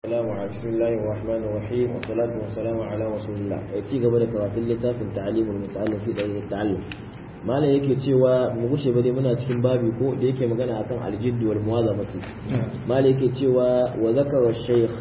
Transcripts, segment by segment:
السلام عليكم بسم الله الرحمن الرحيم والصلاة والسلام على رسول الله يأتي قبل كراتين لتافin تعليم المتعلم في دليل التعلم malam yake cewa mu gushe ba dai muna cikin babi ko da yake magana akan aljiddu wal muwazabati malam yake cewa wa zakara shaykh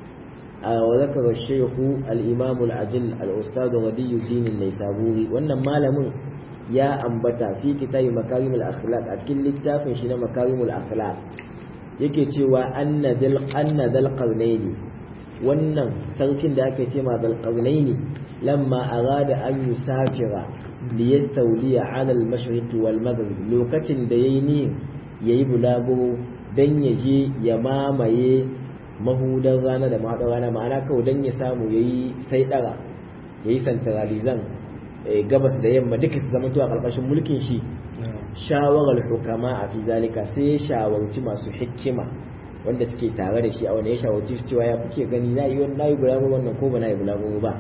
wa zakara shaykh al imam al ajil al ustad radiyuddin an-naisaburi wannan malamin ya ambata fi kitabi makarimul akhlaq a cikin littafin shi na makarimul akhlaq yake cewa anna dal anna dal qarnaini wannan sarkin da ake ce ma dal qarnaini lamma arada an yusafira li yastawliya ala al mashriq wal maghrib lokacin da yayi ni yayi bulaguro dan ya je ya mamaye mahudan rana da mahadar rana ma'ana kawai dan ya samu yayi sai dara yayi centralizan gabas da yamma duka su zama a ƙarƙashin mulkin shi shawarar hukama a fi zalika sai ya shawarci masu hikima wanda suke tare da shi a wanda ya shawarci su cewa ya kuke gani na yi na yi bulaguro wannan ko ba na yi bulaguro ba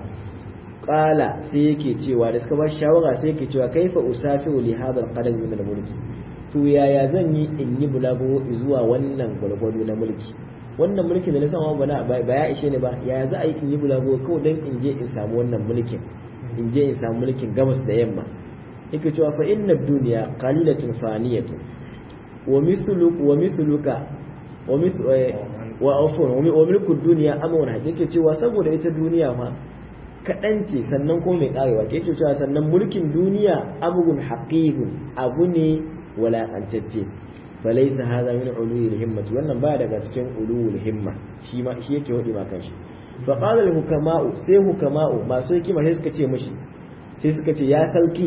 ƙala sai yake cewa da suka ba shawara sai yake cewa kaifa usafiru li hadal qadar min mulki to yaya zan yi in yi bulaguro zuwa wannan gwalgwado na mulki wannan mulkin da na sama ba ba ya ishe ni ba yaya za a yi in yi bulaguro kawai dan in je in samu wannan mulkin in je in samu mulkin gabas da yamma yake cewa fa inna dunya qalilatun faniyatun wa misluka wa misluka wa mis wa afwan wa milku dunya amrun yake cewa saboda ita duniya fa kadan ce sannan ko mai karewa ke cewa sannan mulkin duniya amrun haqiqun abu ne wala antacce falaysa hadha min ulul himmati wannan baya daga cikin ulul himma shi ma shi yake wadi ma kanshi fa qala al hukama'u sai hukama'u masu hikima sai suka ce mishi sai suka ce ya sauki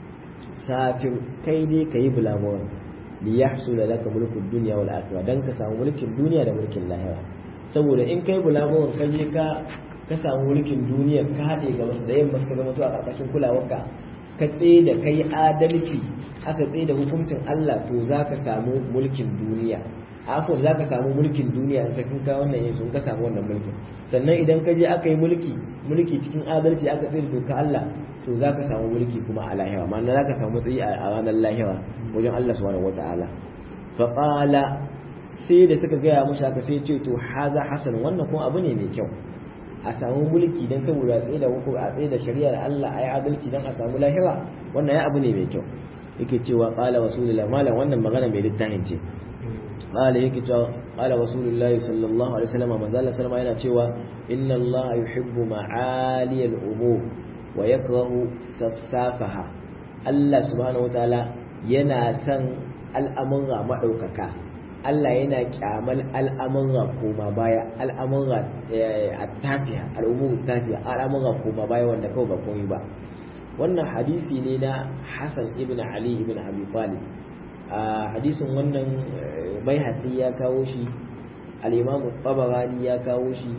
safin kai ne ka yi bulamuwan li ya hasu da laka mulkin duniya wal akhirah dan ka samu mulkin duniya da mulkin lahira saboda in kai bulamuwan ka je ka ka samu mulkin duniya ka haɗe ga wasu da yamma suka zama to a ƙarƙashin kulawarka ka tsaye da kai adalci aka tsaye da hukuncin Allah to za ka samu mulkin duniya afon za ka samu mulkin duniya in ka kinka wannan yin ka samu wannan mulkin sannan idan ka je aka yi mulki mulki cikin adalci aka tsaye da doka Allah to za ka samu mulki kuma a lahira ma'ana za ka samu matsayi a ranar lahira wajen Allah subhanahu wata'ala fa qala sai da suka gaya mushi haka sai ce to haza hasan wannan kuma abu ne mai kyau a samu mulki dan saboda a tsaye da hukum a tsaye da shari'ar Allah ayi adalci dan a samu lahira wannan ya abu ne mai kyau yake cewa qala rasulullah malam wannan magana mai littafin ce قال يكي قال رسول الله صلى الله عليه وسلم من ذلك سلم yana cewa inna Allah yuhibbu ma'ali al-umur wa yakrahu safsafaha Allah subhanahu wataala yana son al'amura madaukaka Allah yana kyamal al'amura koma baya al'amura at-tafiya al-umur tafiya al'amura koma baya wanda kawai ba komai ba wannan hadisi ne na Hassan ibn Ali ibn Abi Talib a hadisin wannan bai ya kawo shi al'imamu tabarani ya kawo shi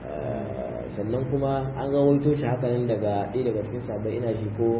sannan kuma an rawaito shi haka nan daga ɗaya daga cikin sabai ina shi ko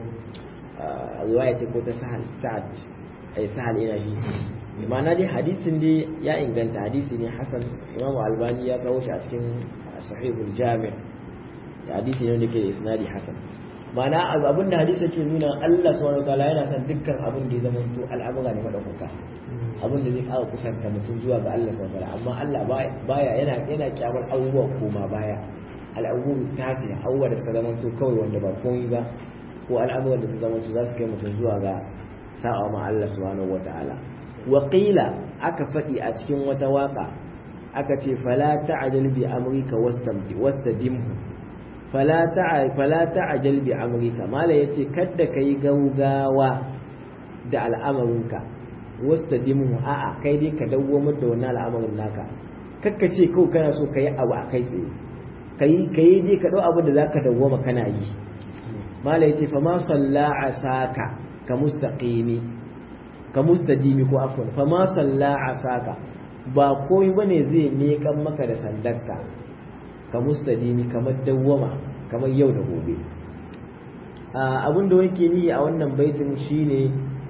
riwaya ce ko ta sahal sa'ad ai sahal ina shi ma'ana dai hadisin dai ya inganta hadisi ne hasan imamu albani ya kawo shi a cikin sahihul jami' hadisi ne wanda ke da isnadi hasan ma'ana abin da hadisi ke nuna Allah subhanahu wataala yana son dukkan abin da ya zama to al'amura ne madaukaka abin da zai ƙara kusanta mutum zuwa ga Allah subhanahu wataala amma Allah baya yana yana kyamar abubuwa koma baya al'abubu tafiya abubuwa da suka zama to kawai wanda ba komai ba ko al'amuran da suka zama to za su kai mutum zuwa ga sa'a ma Allah subhanahu wataala wa qila aka faɗi a cikin wata waka aka ce fala ta'jal bi amrika wastamdi wastajimhu fala ta'ajal bi amrika mala yace kadda kai gaugawa da al'amarinka wastadimu a'a kai dai ka dawwamar da wannan al'amarin naka kakka ce kawai kana so kai abu a kai tsaye kai kai dai ka dau abin da zaka dawwama kana yi mala yace fa ma salla asaka ka mustaqimi ka mustadimi ko afwan fa ma salla asaka ba komai bane zai miƙan maka da sandarka ka mustadimi kamar dawwama kamar yau da gobe abin da wake ni a wannan baitin shine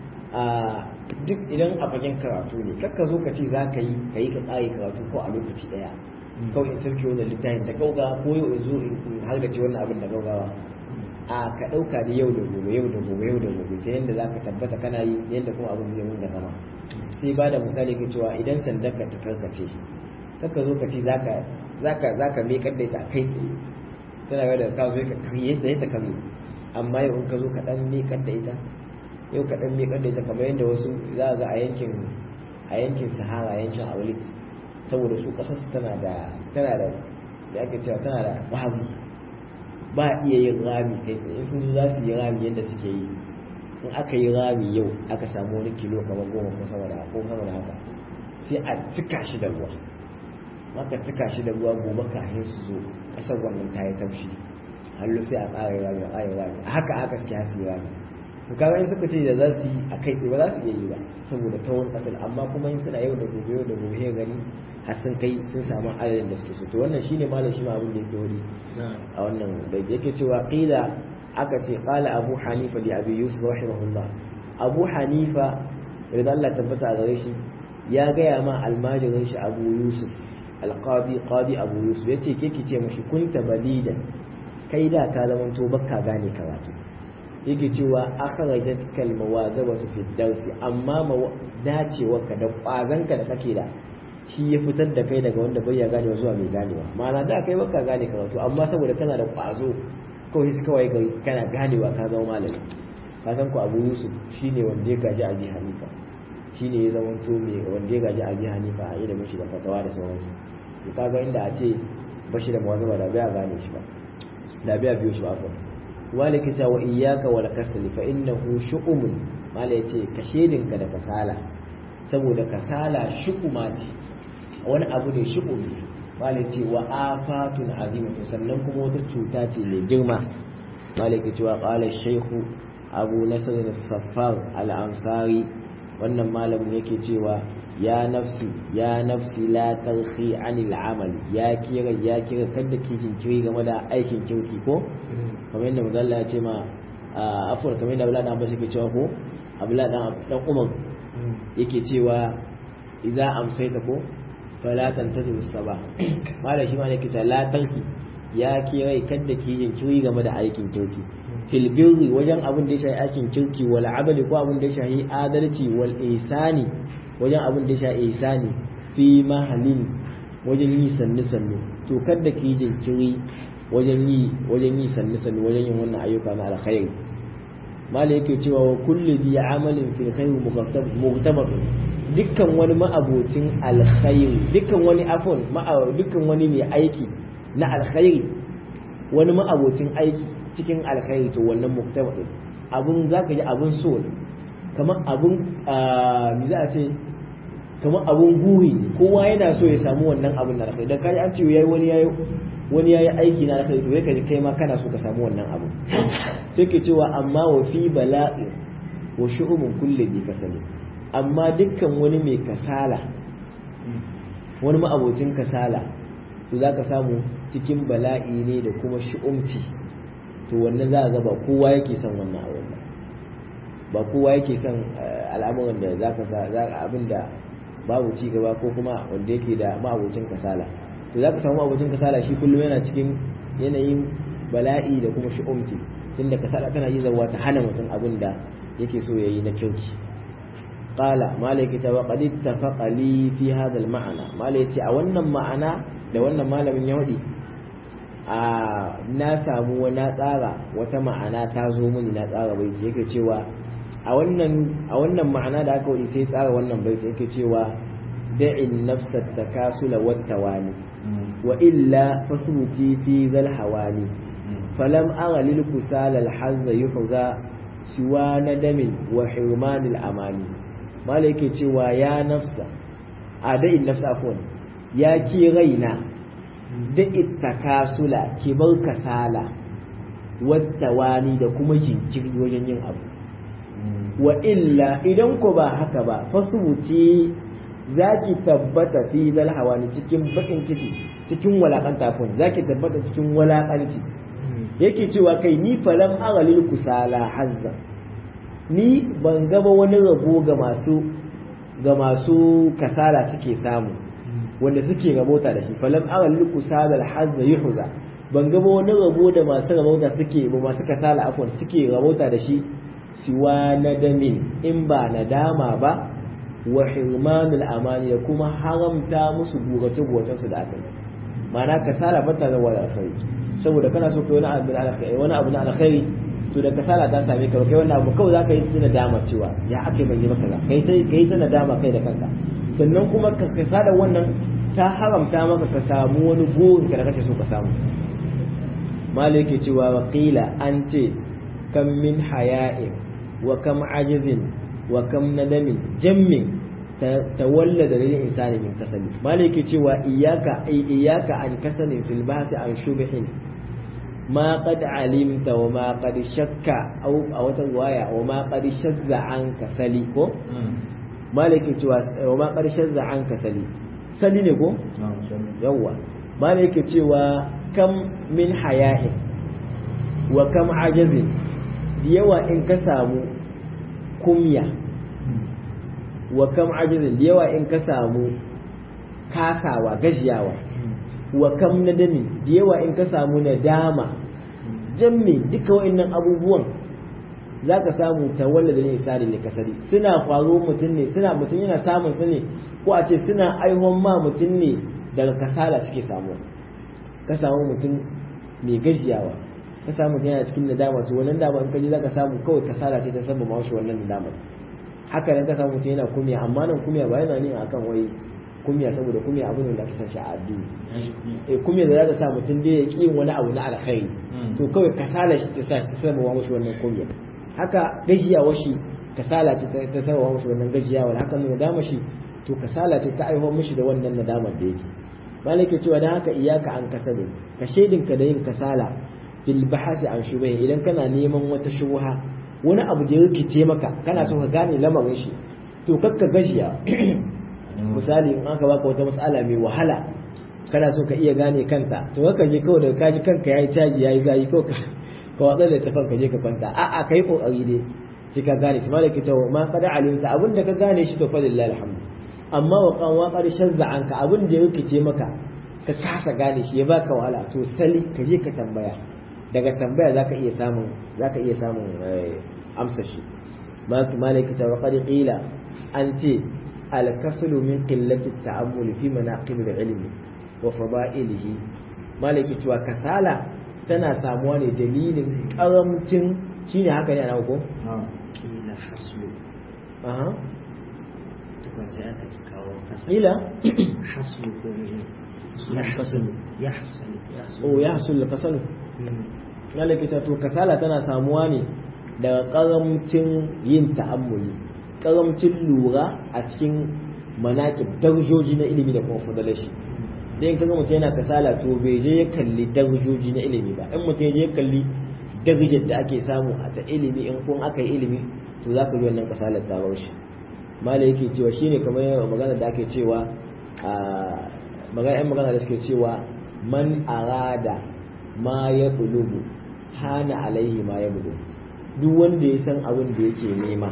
duk idan a fagen karatu ne kakka zo ka ce za ka yi ka yi ka tsari karatu ko a lokaci daya kawai in sarki wannan littafin da gauga ko yau in zo in hargace wannan abin da gaugawa a ka ɗauka da yau da gobe yau da gobe yau da gobe ta yadda za ka tabbata kana yi yadda kuma abin zai mun da zama sai ba da misali ka cewa idan sandan ka ta karkace kakka zo ka ce za ka zaka zaka miƙar da ita kai tsaye tana ga da ka zo ka kariye da ita kare amma yau in ka zo ka dan miƙar da ita yau ka dan miƙar da ita kamar yadda wasu za ga a yankin a yankin sahara yankin aulit saboda su kasar su tana da tana da da ake cewa tana da babu ba iya yin rami kai tsaye sun zo za su yi rami yadda suke yi in aka yi rami yau aka samu wani kilo kamar goma ko sama da ko sama da haka sai a cika shi da ruwa maka cika shi da ruwa gobe kafin su zo kasar wannan ta yi taushi hallo sai a ƙara rami a ƙara rami a haka aka suke hasi rami to kaga in suka ce da za su yi a kai tsaye ba za su iya yi ba saboda tawon kasar amma kuma in suna yau da gobe yau da gobe ya gani har sun kai sun samu adadin da suke so to wannan shine malam shi ma abin da yake wuri a wannan da yake cewa qila aka ce qala abu hanifa li abi yusuf rahimahullah abu hanifa idan Allah tabbata a gare shi ya gaya ma almajirin shi abu yusuf alqadi qadi abu yusuf yace ke ki ce mashi kunta balida kai da ka zama to bakka gane karatu yake cewa akhrajat kal mawazabatu fi darsi amma dacewa ka da kwazanka da kake da shi ya fitar da kai daga wanda bai ya gane zuwa mai ganewa ma'ana da kai baka gane karatu amma saboda kana da kwazo kawai sai kawai kai kana ganewa ka zama malami ka san ku Abu Yusuf shine wanda ya gaji Abi Hanifa shine ya zama to mai wanda ya gaji Abi Hanifa a yi da mishi da fatawa da sauransu to kaga inda a ce bashi da mawazaba da bai gane shi ba da bai biyo shi ba fa walika ta wa iyyaka wal kasal fa innahu shu'umun mala yace ka shedinka da kasala saboda kasala shu'uma ce wani abu ne shu'umi mala yace wa afatun azimatu sannan kuma wata cuta ce mai girma mala yake cewa qala shaykhu abu nasr as-saffar al-ansari wannan malamin yake cewa ya nafsi ya nafsi la tarhi anil amal ya kira ya kira kada ki jinkiri game da aikin kirki ko kamar yadda manzo ya ce ma afur kamar yadda Abdullah dan Abbas yake cewa ko Abdullah dan dan Umar yake cewa idza amsayta ko fala tantazir sabah mala shi ma ne kita la tarhi ya kira kada ki jinkiri game da aikin kirki fil birri wajen abin da ya shafi aikin kirki wal abali ko abin da ya shafi adalci wal ihsani wajen abin da ya sha ihsani fi mahalin wajen yi sannu sannu to kada ki jinkiri wajen yi wajen yi sannu sannu wajen yin wannan ayyuka na alkhairi mala yake cewa wa kulli bi amalin fil khair muqtabar dukkan wani ma'abocin alkhairi dukkan wani afon dukkan wani mai aiki na alkhairi wani ma'abocin aiki cikin alkhairi to wannan muqtabar abun zaka ji abun so ne kamar abun me za a ce kamar abun guri kowa yana so ya samu wannan abun na alkhairi dan kai an ce yayi wani yayi wani yayi aiki na alkhairi to kai kai ma kana so ka samu wannan abu sai ke cewa amma wa fi bala'i wa shu'umun kulli bi kasali amma dukkan wani mai kasala wani ma'abocin kasala to zaka samu cikin bala'i ne da kuma shu'umci to wannan za ga ba kowa yake son wannan abu ba kowa yake son al'amuran da za ka sa abin da babu ci gaba ko kuma wanda yake da ma'abocin kasala to za ka samu ma'abocin kasala shi kullum yana cikin yanayin bala'i da kuma shi'umci tunda kasala tana yi zawa ta hana mutum abin da yake so ya yi na kyauki qala malaki ta waqad ittafaqa li fi hadha al-ma'na malai yace a wannan ma'ana da wannan malamin ya wadi a na samu wani tsara wata ma'ana ta zo mini na tsara bai yake cewa a wannan a wannan ma'ana da aka wadi sai tsara wannan bai yake cewa da'in nafsa takasula wat tawani wa illa fasbuti fi zal hawani falam ara lil kusala al hazza yuhza siwa nadamin wa hirman al amani mala yake cewa ya nafsa a da'in nafsa afwan ya ki raina da ittakasula ki bar kasala wattawani da kuma jinkiri wajen yin abu wa illa idan ko ba haka ba fasubuci za ki tabbata fi zal hawani cikin bakin ciki cikin walakanta kun za ki tabbata cikin walakanci yake cewa kai ni falam agalil kusala hazza ni ban gaba wani rabo ga masu ga masu kasala suke samu wanda suke rabota da shi falam agalil kusala hazza yuhza ban gaba wani rabo da masu rabota suke ba masu kasala afwan suke rabota da shi siwa nadamin in ba nadama ba wa hirmanul amani da kuma haramta musu gurace gurace su da aka ma'ana kasala ba ta zama alkhairi saboda kana so kai wani abu na alkhairi wani abu na alkhairi to da kasala ta same ka kai wannan abu kawai zaka yi ta nadama cewa ya ake ban yi maka kai ta kai ta nadama kai da kanka sannan kuma ka kasala wannan ta haramta maka ka samu wani burin ka da kake so ka samu malik yake cewa wa qila an ce kam min haya'in wa kam ajizin wa kam nadamin jammin tawallada lil insani min kasabi malik yake cewa iyyaka ay iyyaka an kasanin fil bahthi an shubhin ma qad alimta wa ma qad shakka aw a wata riwaya wa ma qad shazza an kasali ko malik yake cewa wa ma qad shazza an kasali sali ne ko yawwa malik yake cewa kam min haya'in wa kam ajazin da yawa in ka samu kumya wa kam ajazin da yawa in ka samu kasawa gajiyawa wa kam nadami da yawa in ka samu nadama jamme duka wa'annan abubuwan za ka samu tawalla da nisari ne kasari suna faru mutum ne suna mutum yana samun su ne ko a ce suna aihon ma mutum ne daga kasala suke samuwa ka samu mutum mai gajiyawa ka samu mutum yana cikin nadama to wannan dama in kaji zaka samu kawai kasala ce ta sabba ma shi wannan nadama haka nan ka samu mutum yana kumiya amma nan kumiya ba yana ne akan wai kumiya saboda kumiya abu ne da aka san shi a addini eh kumiya da za ta sa mutum dai ya ki wani abu na alkhairi to kawai kasala shi ta sa ta sabba ma shi wannan kumiya haka gajiyawa shi kasala ce ta sabba ma shi wannan gajiyawa haka ne nadama shi to kasala ce ta aiho mishi da wannan nadamar da yake malaka cewa dan haka iyaka an kasabe ka shaidinka da yin kasala fil bahasi an shubha idan kana neman wata shubha wani abu da yake ce maka kana so ka gane lamarin shi to kakka gashiya misali in aka baka wata mas'ala mai wahala kana so ka iya gane kanta to kaka je kawai daga kaji kanka yayi caji yayi zayi ko ka ka watsa da tafan ka je ka kwanta a'a kai kokari dai sai ka gane shi malaka cewa ma qad alimta abinda ka gane shi to fa lillahi alhamdu amma wa kan waƙar shazza anka abin da yake ce maka ka kasa gane shi ya baka wahala to sali ka je ka tambaya daga tambaya zaka iya samun zaka iya samun amsa shi malaka ta wa qad qila an ce al kaslu min qillati ta'ammul fi manaqib al ilmi wa fada'ilihi malaka cewa kasala tana samuwa ne dalilin karamcin shine haka ne ana ko kila haslu aha sai aka ci kawo kasa ila haslu ko ne yahsulu yahsulu o ya hasul kasalu malaka ta to kasala tana samuwa ne daga karamcin yin ta'ammuli karamcin lura a cikin manaƙib darajoji na ilimi da kuma fadalashi dan in kaga mutum yana kasala to bai je ya kalli darajoji na ilimi ba in mutum ya je ya kalli darajar da ake samu a ta ilimi in kun aka yi ilimi to za ka ji wannan kasalar ta bar shi malai yake cewa shine kamar magana da ake cewa a magana yan magana da suke cewa man arada ma ya bulugu hana alaihi ma ya bulugu duk wanda ya san abin da yake nema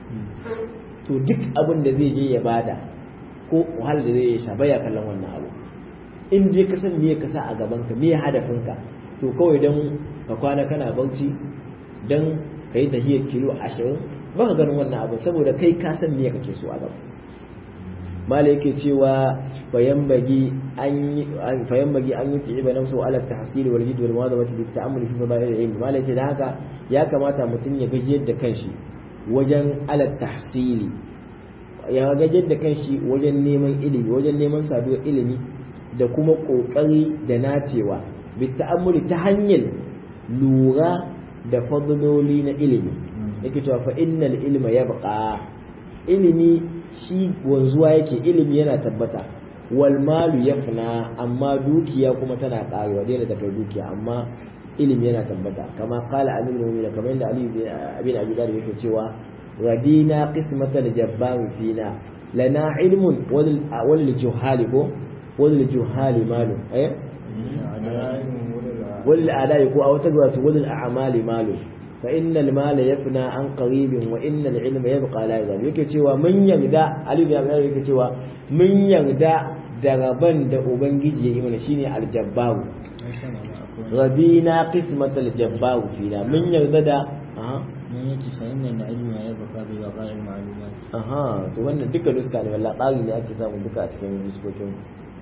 to duk abin da zai je ya bada ko wahala da zai yi sha baya kallon wannan abu in je ka san me ka sa a gaban ka me hadafinka to kawai dan ka kwana kana bauchi dan ka yi tahiyar kilo ashirin ba ka ganin wannan abu saboda kai ka san me kake so a gaba malai yake cewa fayambagi an fayambagi an yuti iba nafsu ala tahsil wal jid wal muwadabati bi ta'ammul fi fadail ilmi malai ce da haka ya kamata mutum ya gajiyar da kanshi wajen ala tahsili ya gajiyar da kanshi wajen neman ilimi wajen neman saduwar ilimi da kuma kokari da nacewa bi ta'ammuli ta hanyar lura da fadloli na ilimi yake cewa fa innal ilma yabqa ilimi shi wanzuwa yake ilimi yana tabbata wal malu yafna amma dukiya kuma tana karewa daina da kai dukiya amma ilimi yana tabbata kama qala amin mu'mina kamar yadda ali bin abi talib yake cewa radina qismatal jabbar fina lana ilmun wal juhali ko wal juhali malu eh wal adai ko a wata gwata wal a'mali malu fa innal mala yafna an qaribin wa innal ilma yabqa la yazal yake cewa mun yarda ali bin abi yake cewa mun yarda da rabban da ubangiji ya yi mana shine aljabbaru rabina qismat aljabbaru fina mun yarda da aha mun yake fa innal ilma yabqa bi waqa'i ma'lumat aha to wannan duka nuska ne wallahi tsari ne ake samu duka a cikin nuskokin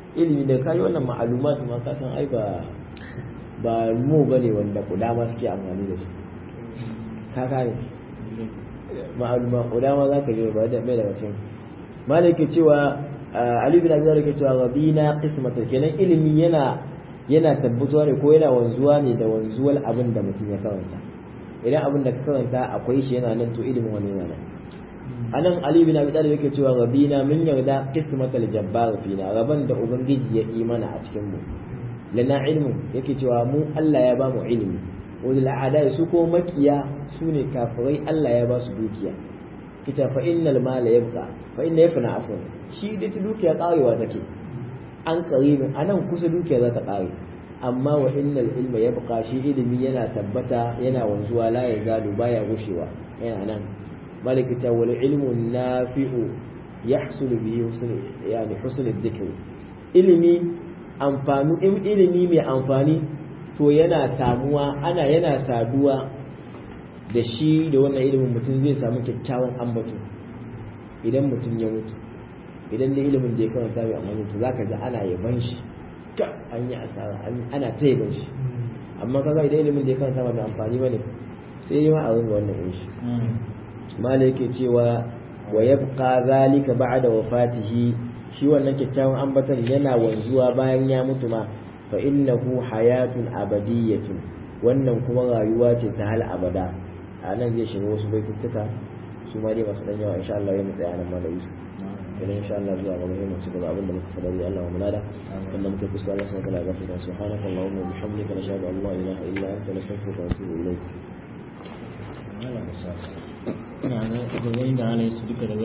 ilimi da kai wannan ma'alumat ma ka san ai ba ba mu bane wanda kudama suke amfani da su ka kare ma'aluma kudama za ka je ba da mai daga cikin malaka cewa Ali bin Abi Talib yake cewa rabina qismatul kenan ilimi yana yana tabbatuwa ne ko yana wanzuwa ne da wanzuwar abin da mutum ya karanta idan abin da ka karanta akwai shi yana nan to ilimin wani yana nan anan Ali bin Abi Talib yake cewa rabina min yarda qismatul jabbar fina raban da ubangiji ya yi mana a cikin mu lana ilmu yake cewa mu Allah ya ba mu ilimi wani la'ada su ko makiya su ne kafirai Allah ya ba su dukiya kita fa innal mala yabqa fa inna yafna afwan shi da ta dukiya karewa take an karibin anan kusa dukiya za ta kare amma wa innal ilma yabqa shi ilimi yana tabbata yana wanzuwa la ya zalu baya gushewa yana nan malikita wal ilmu nafi'u yahsulu bihi husn yani husn dhikr ilimi amfani ilimi mai amfani to yana samuwa ana yana saduwa da shi da wannan ilimin mutum zai samu kyakkyawan ambato idan mutum ya mutu idan da ilimin da ya karanta bai amma mutu zaka ga ana yaban shi ka an yi asara ana ta yaban shi amma kaga idan ilimin da ya karanta ba mai amfani bane sai yi ma a ringa wannan yin shi mala yake cewa wa yabqa zalika ba'da wafatihi shi wannan kyakkyawan ambaton yana wanzuwa bayan ya mutu ma fa innahu hayatun abadiyyatun wannan kuma rayuwa ce ta hal abada a nan zai shiga wasu baituttuka su ma dai masu dan yawa insha Allah ya mu tsaya nan malai Yusuf idan insha Allah zuwa gaba mu ci gaba abinda muka fada dai Allah mu nada wanda muka fuska Allah subhanahu wa ta'ala gafarta subhanaka allahumma wa bihamdika nashhadu an la ilaha illa anta nastaghfiruka wa natubu ilayk ina ga gobe da ana yi su duka da